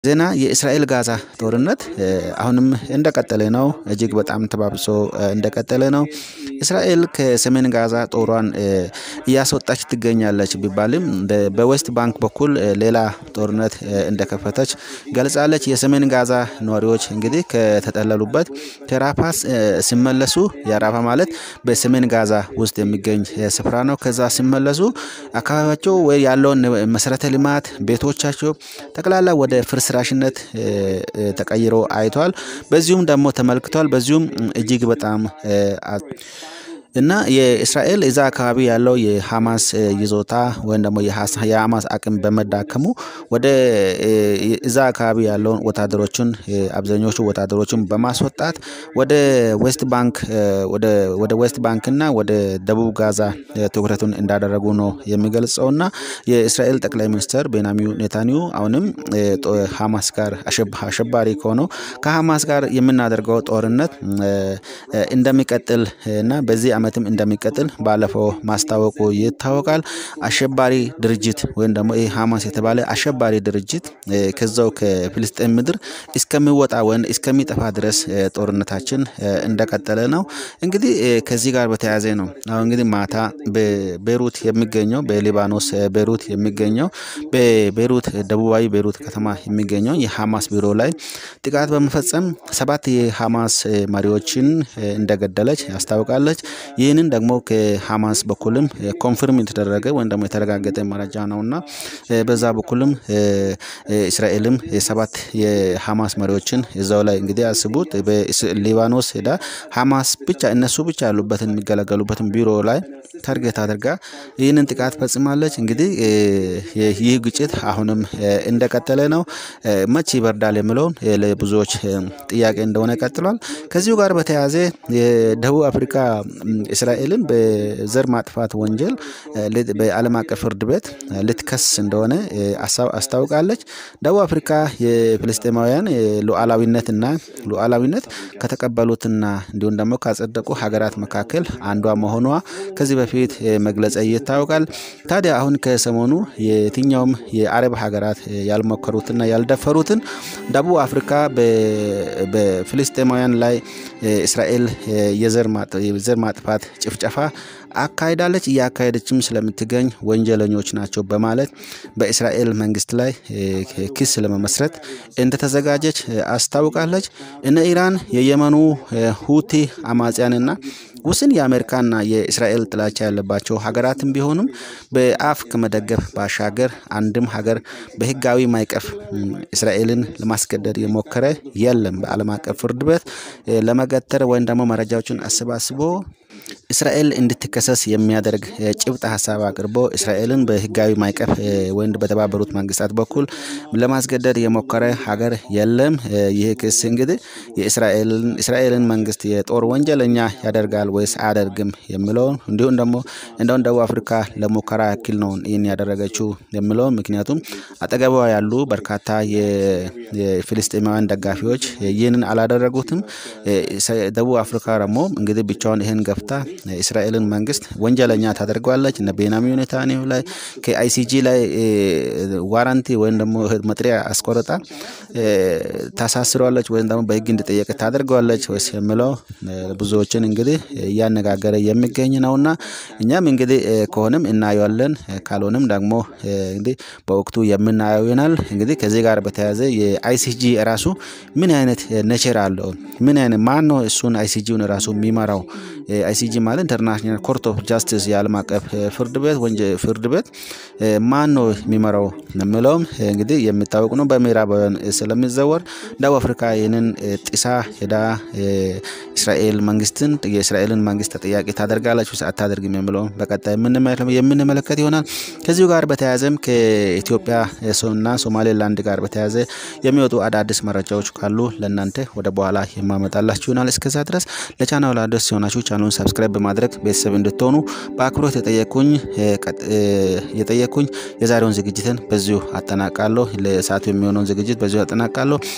ዜና የእስራኤል ጋዛ ጦርነት አሁንም እንደቀጠለ ነው። እጅግ በጣም ተባብሶ እንደቀጠለ ነው። እስራኤል ከሰሜን ጋዛ ጦሯን እያስወጣች ትገኛለች ቢባልም በዌስት ባንክ በኩል ሌላ ጦርነት እንደከፈተች ገልጻለች። የሰሜን ጋዛ ነዋሪዎች እንግዲህ ከተጠለሉበት ከራፋ ሲመለሱ የራፋ ማለት በሰሜን ጋዛ ውስጥ የሚገኝ ስፍራ ነው። ከዛ ሲመለሱ አካባቢያቸው ወይ ያለውን መሰረተ ልማት ቤቶቻቸው ጠቅላላ ወደ ፍርስራሽነት ተቀይሮ አይቷል። በዚሁም ደግሞ ተመልክቷል። በዚሁም እጅግ በጣም እና የእስራኤል እዛ አካባቢ ያለው የሀማስ ይዞታ ወይም ደግሞ የሀማስ አቅም በመዳከሙ ወደ እዛ አካባቢ ያለውን ወታደሮችን አብዛኞቹ ወታደሮችን በማስወጣት ወደ ዌስት ባንክ ወደ ዌስት ባንክ እና ወደ ደቡብ ጋዛ ትኩረቱን እንዳደረጉ ነው የሚገልጸው እና የእስራኤል ጠቅላይ ሚኒስትር ቤንያሚን ኔታንያሁ አሁንም ሀማስ ጋር አሸባሪ ከሆነው ከሀማስ ጋር የምናደርገው ጦርነት እንደሚቀጥል እና በዚህ ዓመትም እንደሚቀጥል ባለፈው ማስታወቁ ይታወቃል። አሸባሪ ድርጅት ወይም ደግሞ ይህ ሀማስ የተባለ አሸባሪ ድርጅት ከዛው ከፊልስጤን ምድር እስከሚወጣ ወይም እስከሚጠፋ ድረስ ጦርነታችን እንደቀጠለ ነው። እንግዲህ ከዚህ ጋር በተያያዘ ነው አሁን እንግዲህ ማታ በቤሩት የሚገኘው በሊባኖስ ቤሩት የሚገኘው በቤሩት ደቡባዊ ቤሩት ከተማ የሚገኘው የሀማስ ቢሮ ላይ ጥቃት በመፈጸም ሰባት የሀማስ መሪዎችን እንደገደለች ያስታውቃለች። ይህንን ደግሞ ከሀማስ በኩልም ኮንፍርም የተደረገ ወይም ደግሞ የተረጋገጠ መረጃ ነው እና በዛ በኩልም እስራኤልም የሰባት የሀማስ መሪዎችን እዛው ላይ እንግዲህ አስቡት በሊባኖስ ሄዳ ሀማስ ብቻ እነሱ ብቻ ያሉበትን የሚገለገሉበትን ቢሮ ላይ ታርጌት አድርጋ ይህንን ጥቃት ፈጽማለች። እንግዲህ ይህ ግጭት አሁንም እንደቀጠለ ነው። መቼ ይበርዳል የሚለውን ለብዙዎች ጥያቄ እንደሆነ ቀጥሏል። ከዚሁ ጋር በተያያዘ የደቡብ አፍሪካ እስራኤልን በዘር ማጥፋት ወንጀል በዓለም አቀፍ ፍርድ ቤት ልትከስ እንደሆነ አስታውቃለች። ደቡብ አፍሪካ የፍልስጤማውያን ሉዓላዊነትና ሉዓላዊነት ከተቀበሉትና እንዲሁም ደግሞ ካጸደቁ ሀገራት መካከል አንዷ መሆኗ ከዚህ በፊት መግለጸ ይታወቃል። ታዲያ አሁን ከሰሞኑ የትኛውም የአረብ ሀገራት ያልሞከሩትና ያልደፈሩትን ደቡብ አፍሪካ በፍልስጤማውያን ላይ እስራኤል የዘር ማጥፋት ጭፍጨፋ አካሂዳለች፣ እያካሄደችም ስለምትገኝ ወንጀለኞች ናቸው በማለት በእስራኤል መንግስት ላይ ክስ ለመመስረት እንደተዘጋጀች አስታውቃለች። እነ ኢራን የየመኑ ሁቲ አማጽያንና ውስን የአሜሪካና የእስራኤል ጥላቻ ያለባቸው ሀገራትም ቢሆኑም በአፍ ከመደገፍ ባሻገር አንድም ሀገር በህጋዊ ማይቀፍ እስራኤልን ለማስገደድ የሞከረ የለም። በዓለም አቀፍ ፍርድ ቤት ለመገተር ወይም ደግሞ መረጃዎችን አሰባስቦ እስራኤል እንድትከሰስ የሚያደርግ ጭብጥ ሀሳብ አቅርቦ እስራኤልን በህጋዊ ማይቀፍ ወይም በተባበሩት መንግስታት በኩል ለማስገደድ የሞከረ ሀገር የለም። ይህ ክስ እንግዲህ የእስራኤልን መንግስት የጦር ወንጀለኛ ያደርጋል ወይስ አያደርግም የሚለውን እንዲሁም ደግሞ እንደውን ደቡብ አፍሪካ ለሙከራ ያክል ነው ይህን ያደረገችው የሚለውን ምክንያቱም አጠገቧ ያሉ በርካታ የፊልስጤማውያን ደጋፊዎች ይህንን አላደረጉትም። ደቡብ አፍሪካ ደግሞ እንግዲህ ብቻውን ይህን ገፍታ የእስራኤልን መንግስት ወንጀለኛ ታደርገዋለች። እነ ቤንያሚን ኔታንያሁ ላይ ከአይሲጂ ላይ ዋራንቲ ወይም ደግሞ መጥሪያ አስቆርጣ ታሳስረዋለች ወይም ደግሞ በህግ እንዲጠየቅ ታደርገዋለች ወይስ የሚለው ብዙዎችን እንግዲህ እያነጋገረ የሚገኝ ነውና እኛም እንግዲህ ከሆነም እናየዋለን፣ ካልሆነም ደግሞ እንግዲህ በወቅቱ የምናየው ይሆናል። እንግዲህ ከዚህ ጋር በተያያዘ የአይሲጂ ራሱ ምን አይነት ኔቸር አለው? ምን አይነት ማን ነው እሱን አይሲጂውን ራሱ የሚመራው? አይሲጂ ማለት ኢንተርናሽናል ኮርት ኦፍ ጃስቲስ የዓለም አቀፍ ፍርድ ቤት ወንጀል ፍርድ ቤት ማን ነው የሚመራው የሚለውም እንግዲህ የሚታወቅ ነው። በምዕራባውያን ስለሚዘወር ደቡብ አፍሪካ ይህንን ጥሳ ሄዳ እስራኤል መንግስትን የእስራኤልን መንግስት ተጠያቂ ታደርጋለች ወይስ አታደርግም የሚለውን በቀጣይ የምንመለከት ይሆናል። ከዚሁ ጋር በተያያዘም ከኢትዮጵያ እና ሶማሌላንድ ጋር በተያያዘ የሚወጡ አዳዲስ መረጃዎች ካሉ ለእናንተ ወደ በኋላ የማመጣላችሁ ይሆናል። እስከዛ ድረስ ለቻናሉ አዲስ ሲሆናችሁ ቻናሉን ሰብስክራይብ በማድረግ ቤተሰብ እንድትሆኑ በአክብሮት የጠየኩኝ የጠየኩኝ የዛሬውን ዝግጅትን በዚሁ አጠናቃለሁ። ለሰዓቱ የሚሆነውን ዝግጅት በዚሁ አጠናቃለሁ።